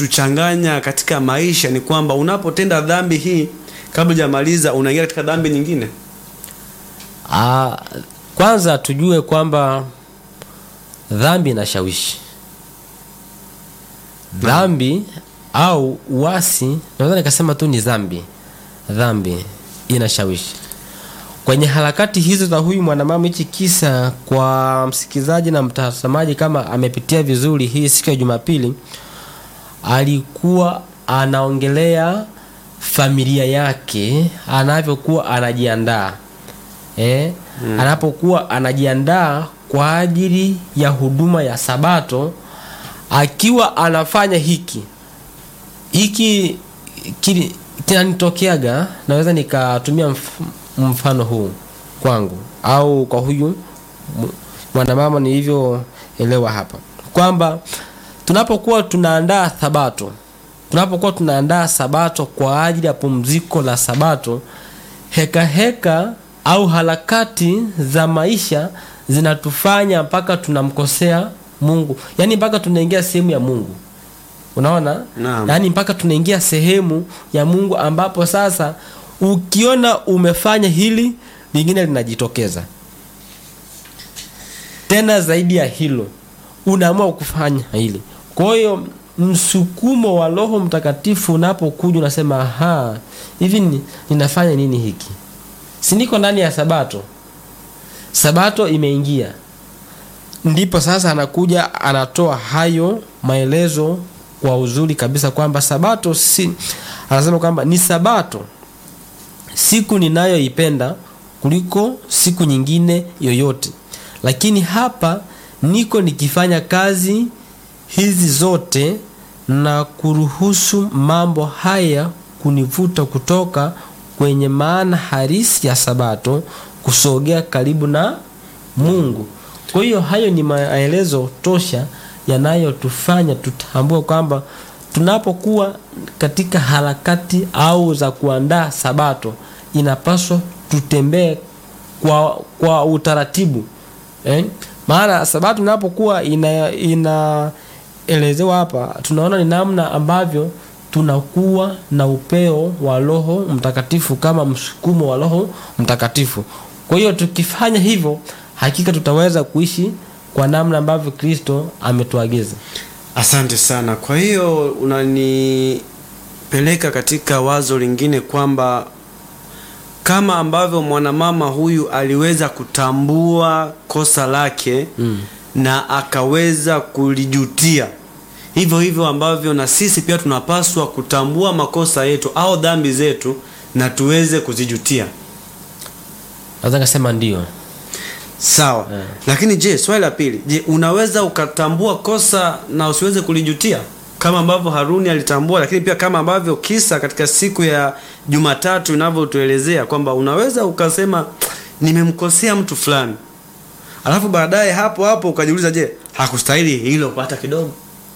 kinatuchanganya katika maisha ni kwamba unapotenda dhambi hii kabla hujamaliza unaingia katika dhambi nyingine Ah, kwanza tujue kwamba dhambi inashawishi. Dhambi au uasi, naweza nikasema tu ni dhambi. Dhambi inashawishi. Kwenye harakati hizo za huyu mwanamama, hichi kisa kwa msikilizaji na mtazamaji, kama amepitia vizuri hii siku ya Jumapili, alikuwa anaongelea familia yake anavyokuwa anajiandaa eh, anapokuwa anajiandaa kwa ajili ya huduma ya Sabato, akiwa anafanya hiki hiki kili- kinanitokeaga, naweza nikatumia mf- mfano huu kwangu au kwa huyu m- mwanamama nilivyoelewa hapa kwamba tunapokuwa tunaandaa Sabato, tunapokuwa tunaandaa Sabato kwa ajili ya pumziko la Sabato, heka heka au harakati za maisha zinatufanya mpaka tunamkosea Mungu, yaani mpaka tunaingia sehemu ya Mungu. Unaona? Naam. Yaani mpaka tunaingia sehemu ya Mungu ambapo sasa ukiona umefanya hili lingine linajitokeza. Tena zaidi ya hilo unaamua kufanya hili. Kwa hiyo msukumo wa Roho Mtakatifu unapokuja unasema, aha, hivi ni- ninafanya nini hiki? Si niko ndani ya Sabato. Sabato imeingia. Ndipo sasa anakuja anatoa hayo maelezo kwa uzuri kabisa kwamba Sabato si anasema kwamba ni Sabato siku ninayoipenda kuliko siku nyingine yoyote, lakini hapa niko nikifanya kazi hizi zote na kuruhusu mambo haya kunivuta kutoka kwenye maana halisi ya Sabato kusogea karibu na Mungu. Kwa hiyo hayo ni maelezo tosha yanayotufanya tutambue kwamba tunapokuwa katika harakati au za kuandaa Sabato inapaswa tutembee kwa, kwa utaratibu eh? Maana Sabato inapokuwa ina, inaelezewa hapa, tunaona ni namna ambavyo tunakuwa na upeo wa Roho Mtakatifu kama msukumo wa Roho Mtakatifu. Kwa hiyo tukifanya hivyo, hakika tutaweza kuishi kwa namna ambavyo Kristo ametuagiza. Asante sana. Kwa hiyo unanipeleka katika wazo lingine kwamba kama ambavyo mwanamama huyu aliweza kutambua kosa lake Mm. na akaweza kulijutia, hivyo hivyo ambavyo na sisi pia tunapaswa kutambua makosa yetu au dhambi zetu na tuweze kuzijutia. Naweza nikasema ndio. Sawa. Eh. Lakini je, swali la pili, je, unaweza ukatambua kosa na usiweze kulijutia kama ambavyo Haruni alitambua, lakini pia kama ambavyo kisa katika siku ya Jumatatu inavyotuelezea kwamba unaweza ukasema nimemkosea mtu fulani, alafu baadaye hapo hapo ukajiuliza, je, hakustahili hilo hata kidogo?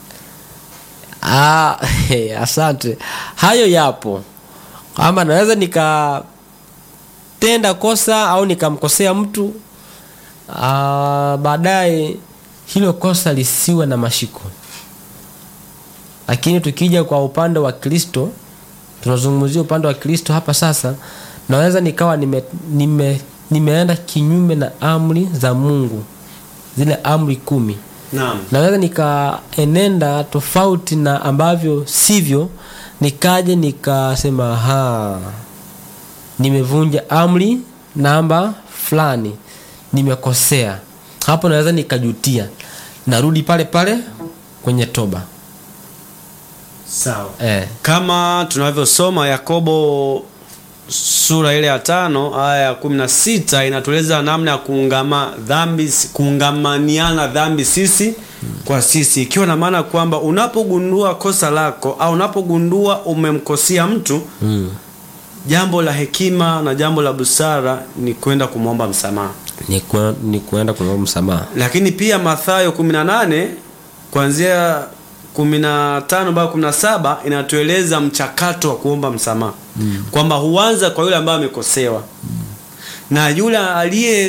Ah, asante. Hayo yapo kwamba naweza nikatenda kosa au nikamkosea mtu ah, baadaye hilo kosa lisiwe na mashiko. Lakini tukija kwa upande wa Kristo, tunazungumzia upande wa Kristo hapa sasa, naweza nikawa nime, nime, nimeenda kinyume na amri za Mungu, zile amri kumi Naam. naweza nikaenenda tofauti na ambavyo sivyo, nikaje nikasema ha, nimevunja amri namba fulani, nimekosea. Hapo naweza nikajutia, narudi pale pale kwenye toba Sawa. eh. Kama tunavyosoma Yakobo sura ile ya tano aya ya kumi na sita inatueleza namna ya kuungama dhambi, kuungamaniana dhambi sisi kwa sisi, ikiwa na maana kwamba unapogundua kosa lako au unapogundua umemkosea mtu mm. jambo la hekima na jambo la busara ni kwenda kumwomba msamaha. ni, ku, ni kuenda kuomba msamaha Lakini pia Mathayo 18 kuanzia 15 mpaka 17 inatueleza mchakato wa kuomba msamaha kwamba huanza kwa yule ambaye amekosewa na yule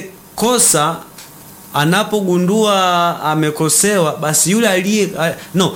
aliyekosa anapogundua amekosewa, basi yule aliye a- no